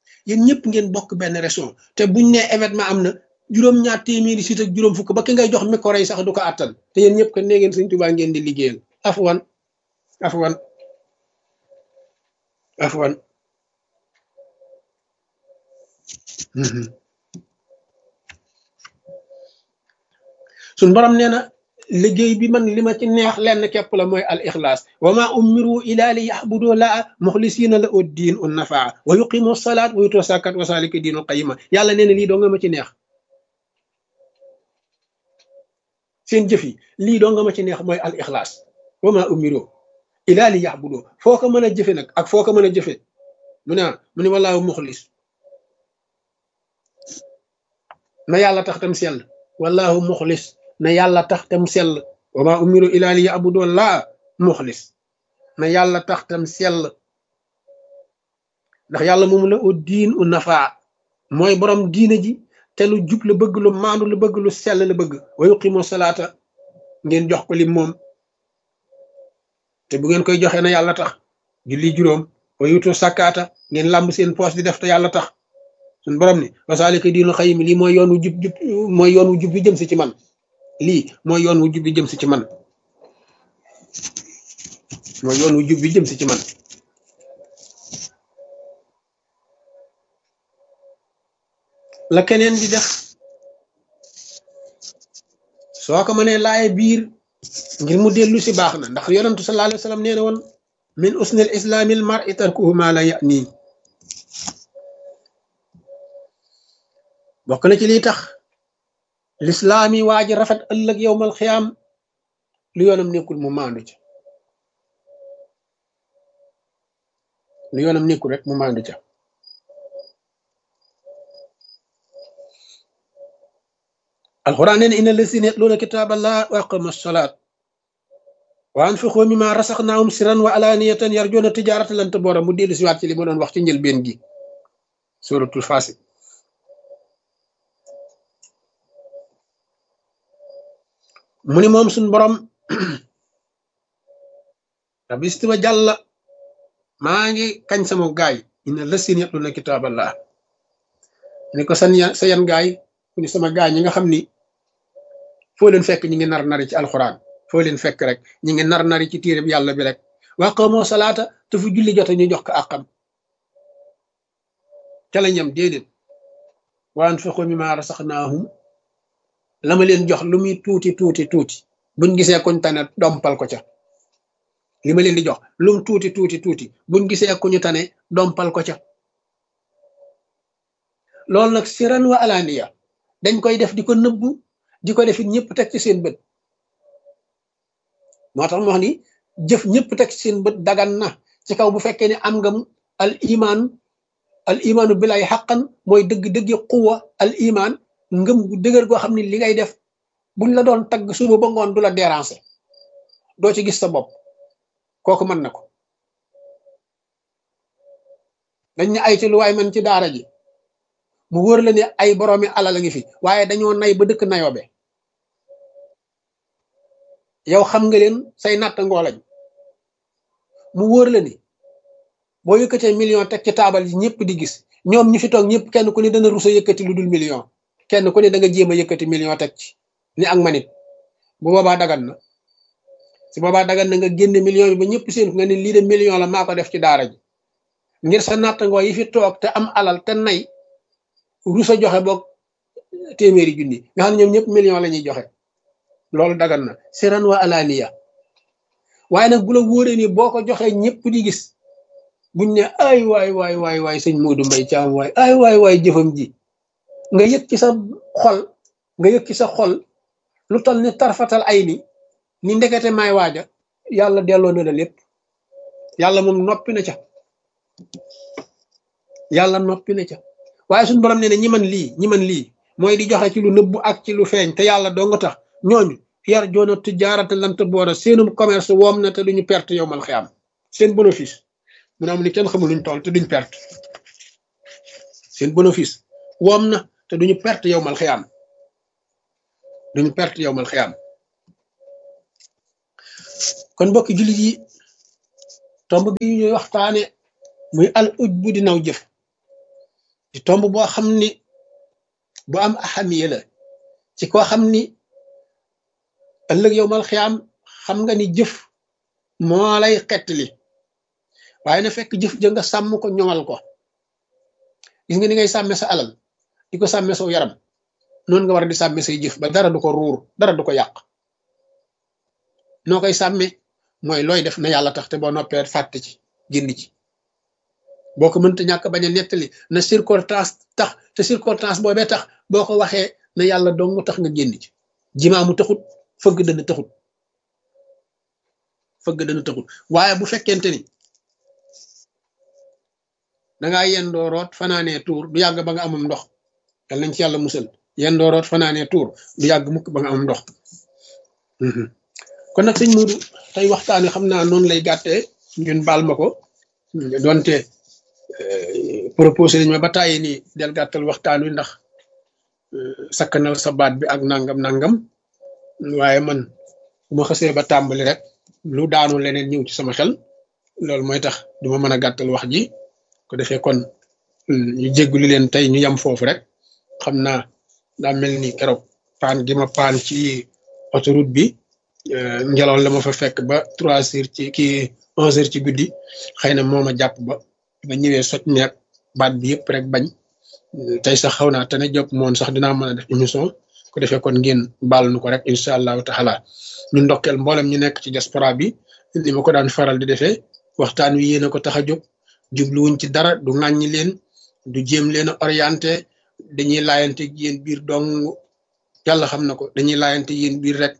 yéen ñëpp ngeen bokk benn région te buñ ne événement am na juróom-ñaar téeméeri sit ak juróom fukk ba ki ngay jox micro yi sax du ko attan te yéen ñëpp ko nee ngeen sëñ Tuubaa ngeen di liggéeyal afwan afwan afwan suñ borom nee na liggéey bi man li ma ci neex lenn képp la mooy al ixlaas wa ma umiru ila li yaxbudu laa muxlisina la ud diin un nafaa wa yuqimu salaat wa yutu sakat wa salika diinul qayima yàlla nee na lii doo nga ma ci neex seen jëf yi lii doo nga ma ci neex mooy al ixlaas wa ma umiru ila li yaxbudu foo ko mën a jëfe nag ak foo ko mën a jëfe mu ne mu ne wallaahu muxlis na yàlla tax tam sell wallaahu muxlis na yàlla tax tam sell wa ma umiru ila li yabudu laa muxlis na yàlla tax tam sell ndax yàlla moom la u diin u nafaa mooy borom diine ji te lu jub la bëgg lu maandu la bëgg lu sell la bëgg wa yuqimu salaata ngeen jox ko lim moom te bu ngeen koy joxe na yàlla tax julli juróom wa yutu sakkaata ngeen làmb seen poos di def te yàlla tax suñ borom ni wasaalika diinu xayim lii mooy yoon wu jub jub mooy yoon wu jub bi jëm si ci man lii mooy yoon wu jub bi jëm si ci man mooy yoon wu jub bi jëm si ci man la keneen di def soo ko mënee laaye biir ngir mu dellu si baax na ndax yonentu sallallahu alayhi wa sallam nee na woon min usnil islaamil mar'i tarkuhu ma la ya'ni bokk na ci lii tax lislaam yi waa ji rafet ëllëg yowmal xiyaam lu yoonam nekkul mu maandu ca lu yoonam nekkul rek mu maandu ca alxuraan nee na inna lazina yatluuna kitaaballah wa aqamu salaat wa anfiqu mimma rasaqnaahum sirran wa alaaniyatan yarjuuna tijaaratan lan tabuura mu dellu si waat ci li ma doon wax ci njëlbeen gi suratul faasi mu ni moom suñ borom rabbi wa jàlla maa ngi kañ sama gaay inna lazina yatluuna kitaaballah ni ko san sa yan gaay mu ni sama gaay ñi nga xam ni foo leen fekk ñi ngi nar nari ci alxuraan foo leen fekk rek ñi ngi nar nari ci téereb yàlla bi rek wa qaamoo salaata te fu julli jote ñu jox ko àqam ca la ñam déedéet wa anfiqu mimma rasaqnaahum la ma leen jox lu muy tuuti tuuti tuuti buñ gisee kuñ tane dompal ko ca li ma leen di jox lum tuuti tuuti tuuti buñ gisee ku ñu tane dompal ko ca loolu nag siran wa alaaniya dañ koy def di ko nëbbu di ko defit ñëpp teg ci seen bët moo tax mu wax ni jëf ñëpp teg ci seen bët dagan na ci kaw bu fekkee ne am nga al iman al imaanu bilay xaqan mooy dëgg-dëggi quwa al iman ngëm gu dëgër goo xam ne li ngay def buñ la doon tagg suba ba ngoon du la déranger doo ci gis sa bopp kooku mën na ko dañ ne ay ci lu waay man ci daara ji mu wóor la ne ay boroomi alal a ngi fi waaye dañoo nay ba dëkk nayoobe yow xam nga leen say natt ngoolañ mu wóor la ni boo yëkkatee million teg ci taabal yi ñëpp di gis ñoom ñi fi toog ñëpp kenn ku ne dana rusa yëkkati lu dul million kenn ku ne da nga jéem a yëkkati million teg ci ni ak manit bu boobaa dagan na si boobaa dagan na nga génne million bi ba ñëpp seen nga ne lii de million la maa ko def ci daara ji ngir sa nattangoo yi fi toog te am alal te nay rusa joxe boog téeméeri junni nga xam ne ñoom ñëpp million la ñuy joxe loolu dagan na siran wa alaniya waaye nag bu la wóoree ni boo ko joxee ñëpp di gis buñ ne ay waay waay waay waay sëñ Modou Mbaye Thiam waay ay waay waay jëfam ji nga yëg ci sa xol nga yëg ci sa xol lu toll ni tarfatal ay ni ni ndekete may waaja yàlla delloo na la lépp yàlla moom noppi na ca yàlla noppi na ca waaye suñu borom nee na ñi man lii ñi man lii mooy di joxe ci lu nëbbu ak ci lu feeñ te yàlla doo nga tax ñooñu yar joona tijaarata lant boora seenum commerce woom na te duñu perte yow mal xiyaam seen bénéfice mu ne am ni kenn xamul luñ toll te duñ perte seen bénéfice woom na te duñu perte yow mal xiyaam duñu perte yow mal xiyaam kon mbokki jullit yi tomb bi ñuy waxtaane muy al uj bu di naw jëf di tomb boo xam ni bu am ahamiya la ci koo xam ni ëllëg yow mal xiyaam xam nga ni jëf moo lay xettali waaye na fekk jëf ja nga sàmm ko ñoŋal ko gis nga ni ngay sàmme sa alal di ko sàmme saw yaram noonu nga war a di sàmme say jëf ba dara du ko ruur dara du ko yàq noo koy sàmme mooy looy def na yàlla tax te boo noppee fàtte ci génn ci boo ko mënta ñàkk bañ a nettali na circonstance tax te circonstance boobee tax boo ko waxee na yàlla dong tax nga génn ci jimaamu taxut fëgg dana taxut fëgg dana taxut waaye bu fekkente ni dangaa yendoo root fanaanee tuur du yàgg ba nga amum ndox yal nañ ci yàlla musal yendoo root fanaanee tuur du yàgg mukk ba nga amum ndox kon nag sëñ Modou tey waxtaan wi xam naa noonu lay gàttee ngeen baal ma ko donte proposé nañ ma ba tàyyi ni del gàttal waxtaan wi ndax sakkanal sa baat bi ak nangam nangam waaye man bu ma xasee ba tàmbali rek lu daanu leneen ñëw ci sama xel loolu mooy tax duma mën a gàttal wax ji ko defee kon ñu jégguli leen tey ñu yam foofu rek xam naa daa mel ni keroog paan gi ma paan ci autoroute bi ngelaw la ma fa fekk ba trois heures ci kii onze heures ci guddi xëy na moo ma jàpp ba ba ñëwee soj meeg baat bi yëpp rek bañ tey sax xaw naa te ne jóg moon sax dinaa mën a def émission ko defee kon ngeen baal nu ko rek incha allahu taala ñu ndokkeel mboolem ñu nekk ci diaspora bi ni ma ko daan faral di defee waxtaan wi yéen a ko tax a jóg jubluwuñ ci dara du ŋàññi leen du jéem leen a orienté dañuy laayante yéen biir dong yàlla xam na ko dañuy laayante yéen biir rek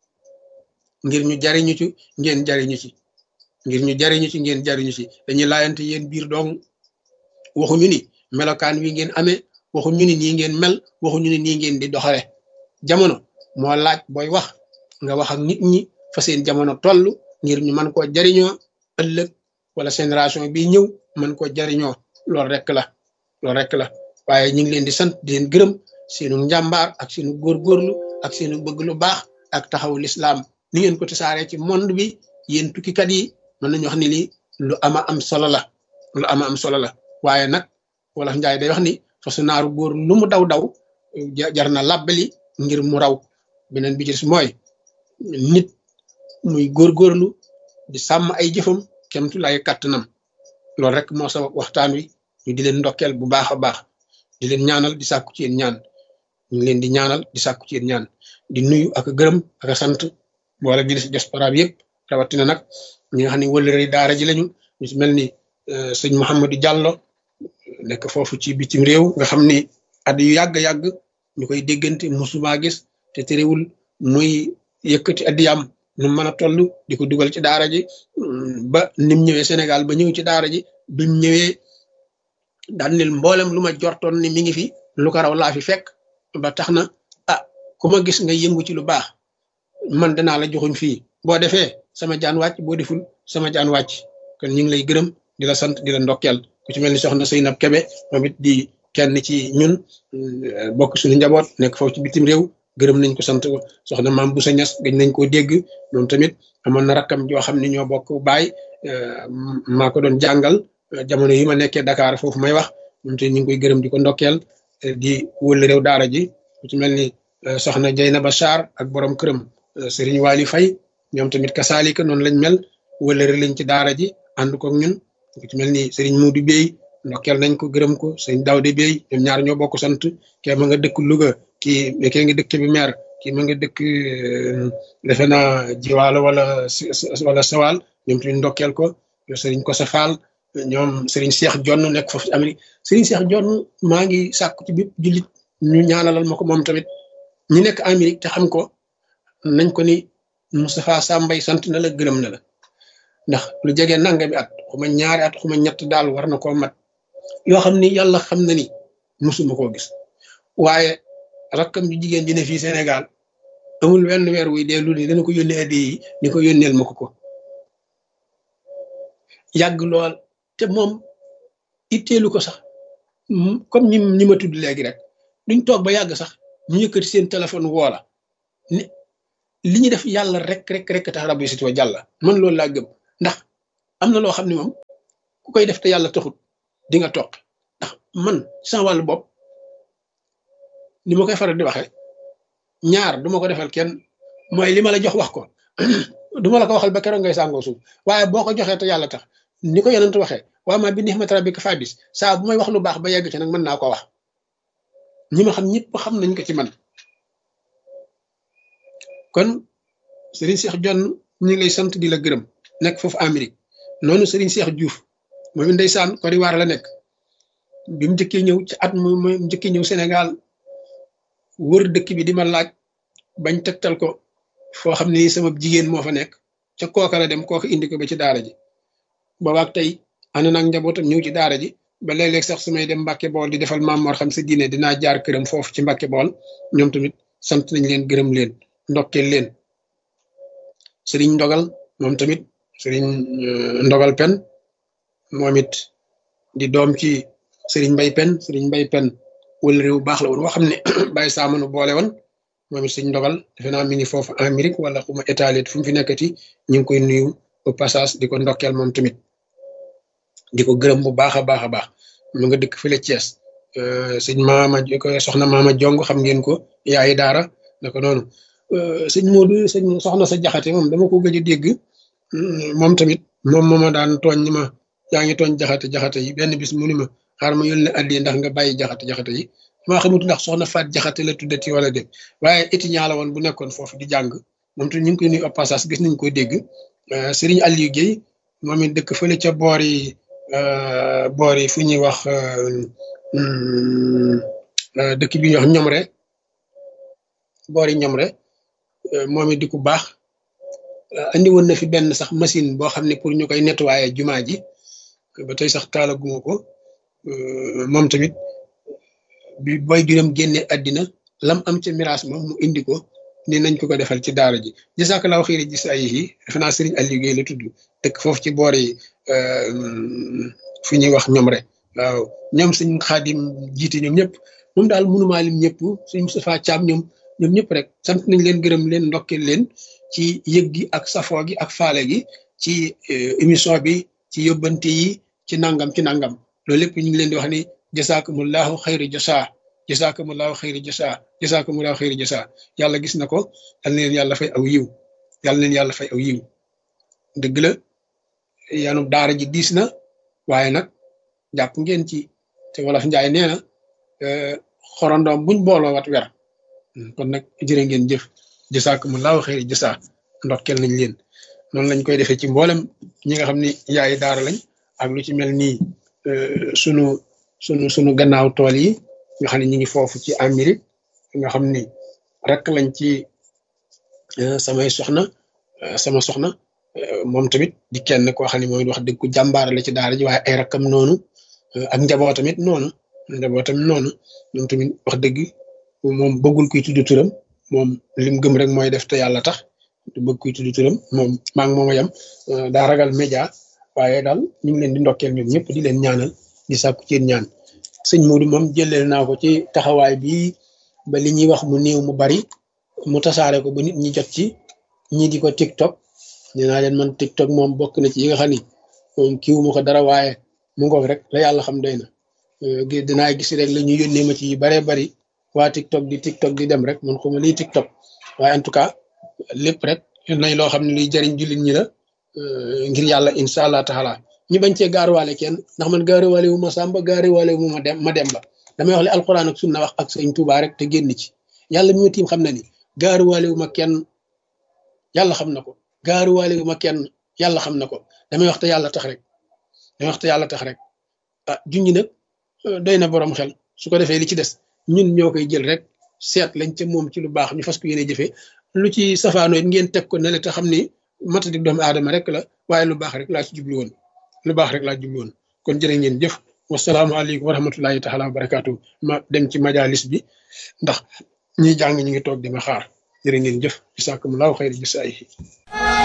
ngir ñu jariñu ci ngeen jariñu ci ngir ñu jariñu ci ngeen jariñu ci dañuy laayante yéen biir dong waxuñu ni melokaan wi ngeen amee waxuñu ni nii ngeen mel waxuñu ni nii ngeen di doxale jamono moo laaj booy wax nga wax ak nit ñi fa seen jamono toll ngir ñu mën koo jariñoo ëllëg wala génération bi ñëw mën koo jariñoo loolu rek la loolu rek la waaye ñu ngi leen di sant di leen gërëm seenu njàmbaar ak seenu góorgóorlu ak seenu bëgg lu baax ak taxawu lislaam ni ngeen ko tasaaree ci monde bi yéen tukkikat yi mën nañu wax ni lii lu ama am solo la lu ama am solo la waaye nag wala njaay day wax ni fasu naaru góor lu mu daw daw jar na làbbali ngir mu raw beneen bi ci des mooy nit muy góorgóorlu di sàmm ay jëfam kemtu lay kàttanam loolu rek moo sabab waxtaan wi ñu di leen ndokkeel bu baax a baax di leen ñaanal di sàkku ci yéen ñaan ñu ngi leen di ñaanal di sàkku ci yéen ñaan di nuyu ak gërëm ak a sant wala bi si diaspora bi yëpp rawatina nag ñi nga xam ne wëllëre daara ji lañu ñu si mel ni sëñ Mouhamadou Diallo nekk foofu ci bitim réew nga xam ni at yu yàgg-yàgg ñu koy déggante musuma gis te terewul muy yëkkati addiyam nu mën a toll di ko dugal ci daara ji ba nim ñëwee Sénégal ba ñëw ci daara ji bim ñëwee daan nil mboolem lu ma jortoon ni mi ngi fi lu ko raw laa fi fekk ba tax na ah ku ma gis nga yëngu ci lu baax man danaa la joxuñ fii boo defee sama jaan wàcc boo deful sama jaan wàcc kon ñu ngi lay gërëm di la sant di la ndokkeel ku ci mel ni soxna Seynab Kebe moom it di kenn ci ñun bokk suñu njaboot nekk foofu ci bitim réew gërëm nañ ko sant ko soxna maam bu sa ñas gañ nañ koo dégg moom tamit amoon na rakkam joo xam ne ñoo bokk baay maa ko doon jàngal jamono yi ma nekkee Dakar foofu may wax moom tamit ñu ngi koy gërëm di ko ndokkeel di wël réew daara ji ku ci mel ni soxna Jeynaba Sarr ak borom këram Serigne Waly Faye ñoom tamit kasaalika noonu lañ mel wëlëre lañ ci daara ji ànd ko ñun ku ci mel ni Serigne Modou Bey ndokkeel nañ ko gërëm ko Serigne Daoude Bey ñoom ñaar ñoo bokk sant kee ma nga dëkk Louga kii kee nga dëkk bi maire kii ma nga dëkk defe naa jiwaalo wala wala sawal ñoom tamit ndokkeel ko Serigne Kosa Fall ñoom Serigne Cheikh Jonn nekk foofu ci Amérique Serigne Cheikh Jonn maa ngi sàkku ci bépp jullit ñu ñaanalal ma ko moom tamit ñi nekk Amérique te xam ko nañ ko ni Moustapha Sambay sant na la gërëm na la ndax lu jege nanga bi at xuma ñaari at xuma ñett daal war na koo mat yoo xam ni yàlla xam na ni musuma koo gis waaye rakkam ju jigéen ji ne fii Sénégal amul wenn weer wuy dee lu ni dana ko yónnee addi yi ni ko yónneel ma ko ko yàgg lool te moom itteelu ko sax comme ñi ñi ma tudd léegi rek duñ toog ba yàgg sax ñu yëkkati seen téléphone woola ni li ñu def yàlla rek rek rek tax rabbi sit wa jàlla man loolu laa gëm ndax am na loo xam ne moom ku koy def te yàlla taxut di nga toog ndax man sama wàllu bopp ni ma koy faral di waxee ñaar du ma ko defal kenn mooy li ma la jox wax ko du ma la ko waxal ba keroog ngay sàngoo suuf waaye boo ko joxee te yàlla tax ni ko yonent waxee waa ma bi nihmati rabbika fadis saa bu may wax lu baax ba yegg ci nag mën naa ko wax ñi ma xam ñëpp xam nañ ko ci man kon Serigne Cheikh Jonn ñu ngi lay sant di la gërëm nekk foofu Amérique noonu Serigne Cheikh Diouf moom it ndeysaan Côte d'Ivoire la nekk bi mu njëkkee ñëw ci at mu mu njëkkee ñëw Sénégal wër dëkk bi di ma laaj bañ tegtal ko foo xam ne sama jigéen moo fa nekk ca kooka la dem kooka indi ko ba ci daara ji boobaak tey ànd naag njabootam ñëw ci daara ji ba léeg-léeg sax su may dem Mbàkke Bool di defal maam Mor xam sa diine dinaa jaar këram foofu ci Mbàkke Bool ñoom tamit sant nañ leen gërëm leen ndokkeel leen sëriñ ndogal moom tamit sëriñ ndogal pen moom it di doom ci sëriñ mbay pen sëriñ mbay pen wala réew baax la woon woo xam ne bàyyi saamanu boole woon moom it sëriñ ndogal defe naa mi ngi foofu Amérique wala xuma étalit fu mu fi nekkati ñu ngi koy nuyu au passage di ko ndokkeel moom tamit di ko gërëm bu baax a baax a baax mu nga dëkk fële Thiès sëñ maama ko soxna maama jong xam ngeen ko yaayi daara naka noonu sëñ Modou sëñ soxna sa jaxate moom dama ko gëj a dégg moom tamit moom mooma daan tooñ ni ma yaa ngi tooñ jaxate jaxate yi benn bis mu ni ma xaar ma yónnee addi ndax nga bàyyi jaxate jaxate yi maa xamut ndax soxna faat jaxate la tuddati wala dem waaye étudiant la woon bu nekkoon foofu di jàng moom tamit ñu ngi koy nuyu au passage gis nañ ko dégg Serigne Aliou Guèye moom it dëkk fële ca boor yi boor yi fu ñuy wax dëkk bi ñuy wax ñomre boor yi ñomre moom it di ku baax andi woon na fi benn sax machine boo xam ne pour ñu koy nettoyer jumaa ji ba tey sax taalaguma ko moom tamit bi boy juróom génne àddina lam am ca miraas moom mu indi ko ni nañ ko ko defal ci daara ji jazakallahu xëyri gis ay yi defe naa Serigne Aliou Guèye la tudd dëkk foofu ci boor yi fu ñuy wax ñoom rek waaw ñoom suñ xaadim jiite ñoom ñëpp moom daal mënumaa lim ñëpp suñ Moustapha Thiam ñoom ñoom ñëpp rek sant nañ leen gërëm leen ndokkeel leen ci yëg gi ak safoo gi ak faale gi ci émission bi ci yóbbante yi ci nangam ci nangam loolu lépp ñu ngi leen di wax ni jasaakumullahu xayri jasaa jasaakumullahu xayri jasaa jasaakumullahu xayri jasaa yàlla gis na ko yal na leen yàlla fay aw yiw yàlla leen yàlla fay aw yiw dëgg la yanu daara ji diis na waaye nag jàpp ngeen ci te wolof njaay nee na xorondoom buñ booloo wat wer kon nag jërë ngeen jëf jasaakumullahu xayri jasaa ndokkeel nañ leen noonu lañ koy defee ci mboolem ñi nga xam ni yaay daara lañ ak lu ci mel nii sunu sunu sunu gannaaw tool yi nga xam ne ñu ngi foofu ci Amérique nga xam ni rek lañ ci samay soxna sama soxna moom tamit di kenn koo xam ne mooy wax dëgg ku jàmbaar la ci daara ji waaye ay rakkam noonu ak njaboot tamit noonu njaboot tamit noonu moom tamit wax dëgg moom bëggul kuy tudd turam moom lim gëm rek mooy def te yàlla tax du bëgg kuy tudd turam moom maa ngi moom a yem daa ragal média waaye daal ñu ngi leen di ndokkeel ñoom ñëpp di leen ñaanal di sàkku ci ñaan sëñ Modou moom jëleel naa ko ci taxawaay bi ba li ñuy wax mu néew mu bari mu tasaare ko ba nit ñi jot ci ñi di ko TikTok nee naa leen man TikTok moom bokk na ci yi nga xam ni moom kiiwu ma ko dara waaye mu ngoog rek la yàlla xam doy na dinaa gis rek la ñu yónnee ma ci yu baree bari waa TikTok di TikTok di dem rek man xuma liy TikTok waaye en tout cas lépp rek nañ loo xam ne luy jariñ jullit ñi la ngir yàlla incha allah taala ñu bañ cee gaaruwaale kenn ndax man gaaruwaale wu ma sàmba gaaruwaale wu ma dem ma dem ba damay wax li alquran ak sunna wax ak sëñ Tuubaa rek te génn ci yàlla mi ma tiim xam na ni gaaruwaale wu ma kenn yàlla xam na ko gaaruwaale wu ma kenn yàlla xam na ko damay wax te yàlla tax rek damay wax te yàlla tax rek ah junñi nag doy na borom xel su ko defee li ci des ñun ñoo koy jël rek seet lañ ca moom ci lu baax ñu fas ko yéene jëfee lu ci safaanoo it ngeen teg ko ne la te xam ni matadik doomu aadama rek la waaye lu baax rek laa ci jublu woon lu baax rek laa jublu woon kon jërë ngeen jëf wasalaamaaleykum wa rahmatullahi taala wa barakaatu ma dem ci majalis bi ndax ñi jàng ñi ngi toog di ma xaar jërë ngeen jëf bisaakumulaahu xayri jisaayihi